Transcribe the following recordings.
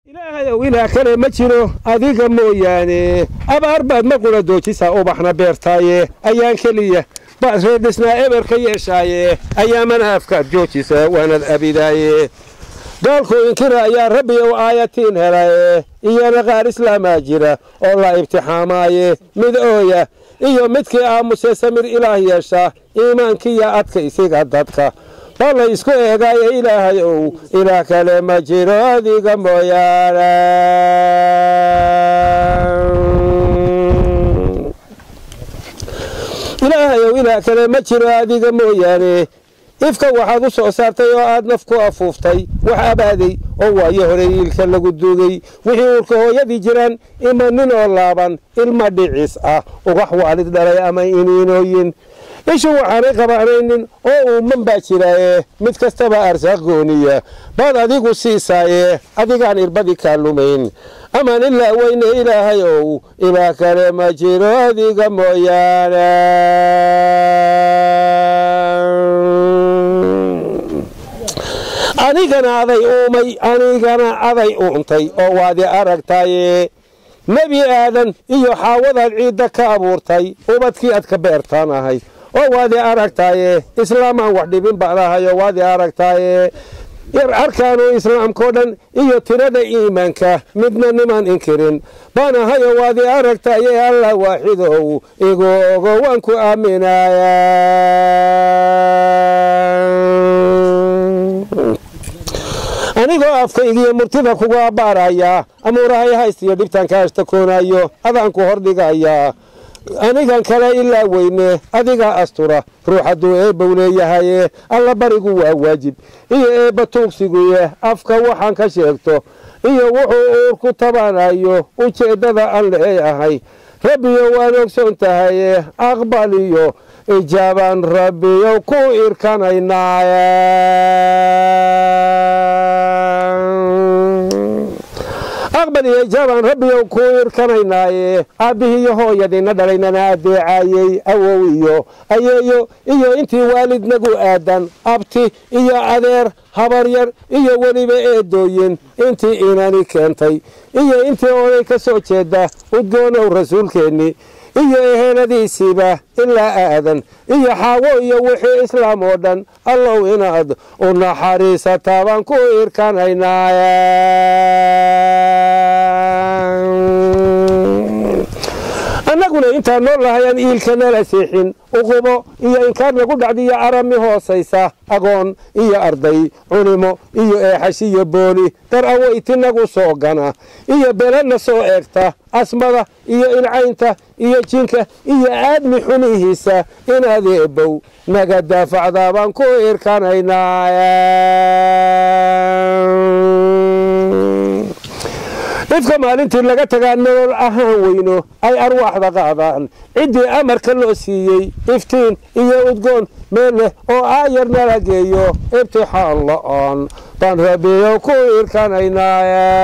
ilaahayow ilaah kale ma jiro adiga mooyaane abaar baad ma qula doojisaa ubaxna beertaaye ayaan keliya baad reerdhisnaa eber ka yeeshaaye ayaamana afkaad joojisa waanad abidaaye gaalku inkira ayaa rabbi ow aayatiin helaye iyana qaar islaamaa jira oo la ibtixaamaaye mid ooya iyo midkii aamusee samir ilaah yeesha iimaankiiyo adkaysiga dadka baa la isku eegaaye ilaahay ow ilaah kale ma jiro adiga mooyaane ilaahay ow ilaah kale ma jiro adiga mooyaane ifka waxaad u soo saartay oo aad naf ku afuuftay wax abaaday oo waayo hore iilka lagu duugay wixii uurka hooyadii jiraan ima nin oo laaban ilma dhicis ah ugax waalid dhalay ama iniinooyin ishu waxaanay qabaanaynin oo uuman baa jiraaye mid kastaba arsaaq gooniya baad adigu siisaaye adigaan irbadii kaa lumayn amaan ilaa weyne ilaahay ow ilaah kale ma jiro adiga mooyaane anigana aday uumay anigana aday uuntay oo waadi aragtaye nebi aadan iyo xaawadaad ciidda ka abuurtay ubadkii aad ka beertaan ahay oo waadi aragtaaye islaamaan wax dhibin baan ahay oo waadi aragtaaye arkaanu islaamkao dhan iyo tirada iimaanka midna nimaan inkirin baan ahay oo waadi aragtaaye allah waaxidow igu ogo waan ku aaminaya anigoo afkaygiyo murtida kugu abbaaraya amuurahay haystiyo dhibtaan ka ashtakoonayo adaanku hordhigayaa anigan kale ilaa weyne adigaa astura ruux hadduu eebbow leeyahaye alla barigu waa waajib iyo eebba tuugsiguye afka waxaan ka sheegto iyo wuxuu uur ku tabanayo ujeeddada aan leeyahay rabbiyo waan ogsoon tahaye aqbaliyo ijaabaan rabbiyo ku irkanaynaaye aqbal iyo ijaabaan rabbiyow ku irkanaynaaye aabbihiiyo hooyadiina dhalaynana adeecaayey awow iyo ayeeyo iyo intii waalidnagu aadan abti iyo adeer habaryar iyo weliba eedooyin intii inani keentay iyo intii oday ka soo jeeda udgoonow rasuulkeenni iyo eheladiisiiba ilaa aadan iyo xaawo iyo wixii islaam oo dhan allow inaad u naxariisataa baan ku irkanaynaa annaguna intaan nool lahayaan iilka nala seexin uqubo iyo inkaar nagu dhacdiyo arami hoosaysa agoon iyo arday culimo iyo eexashiyo booli dar aweytinagu soo gana iyo belanna soo eegta asmada iyo ilcaynta iyo jinka iyo aadmi xunihiisa inaad eebow naga daafacdaa baan ku irkanaynaa ifka maalintii laga tagaa nolol ahaan weyno ay arwaaxda qaadaan ciddii amarka loo siiyey iftiin iyo udgoon meel leh oo aayar nala geeyo ibtixaan la-aan baan rabiyo ku irkanaynaa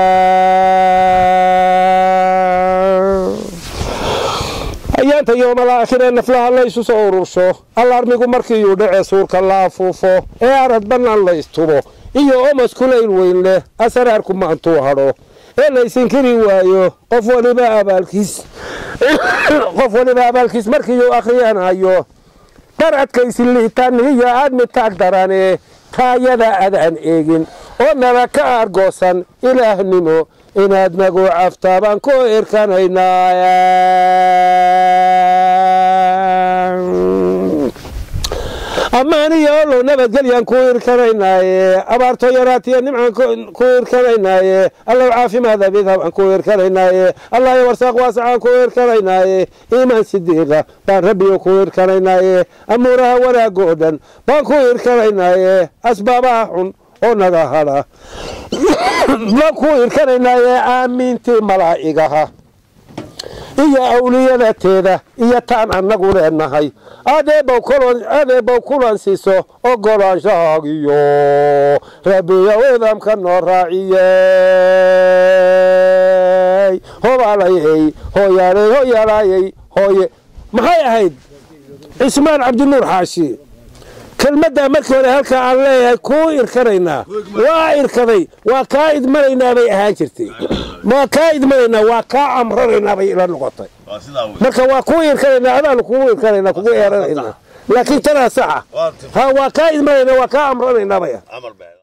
ayaanta yoomalaakhiree naflaha la ysu soo urursho allaarmigu markiiyuu dhece suurka la afuufo ee arad bannaan la istubo iyo omas kulayl weyn leh asaraarku maantuu hadho ee laysinkiri waayo qof waliba abaalkiis qof waliba abaalkiis markiiyuu akhriyanayo dhar adkaysi liitaanihiyo aadmi taag darane taayada adaan eegin oo nala ka aargoosan ilaahnimo inaad nagu caftaa baan ku irkanaynaa ammaaniyo olow nabadgelyaan ku irkanaynaaye abaarto yaraatiyo nimcaan ku irkanaynaaye allow caafimaad abidha baan ku irkanaynaaye allayo warsaaq waasacaan ku irkanaynaaye iimaan sidiiqa baan rabbiyo ku irkanaynaaye amuuraha wanaagga oo dhan baan ku irkanaynaaye asbaabaha xun oo naga hadha baan ku irkanaynaaye aamiintii malaa'igaha iyo awliyadateeda iyo taan annagu leenahay adeebow kulan siiso ogolaanshahagiyo rabbiyow idamka noo raaciyey hobaalayey hooyaaley hoyaalaayey hooye maxay ahayd cismaan cabdinuur xaashi kelmaddaa markii hore halkaa aan leeyahay kuu irkanaynaa waa irkaday waa kaa idmanaynaa bay ahaan jirtay waa kaa idmanaynaa waa kaa amranaynaa bay ila noqotay waa sidaa wey marka waa kuu irkanaynaa adaanu kugu irkanaynaa kugu eeranaynaa laakiin tanaa saxa ha waa kaa idmanaynaa waa kaa amranaynaa bay camal baa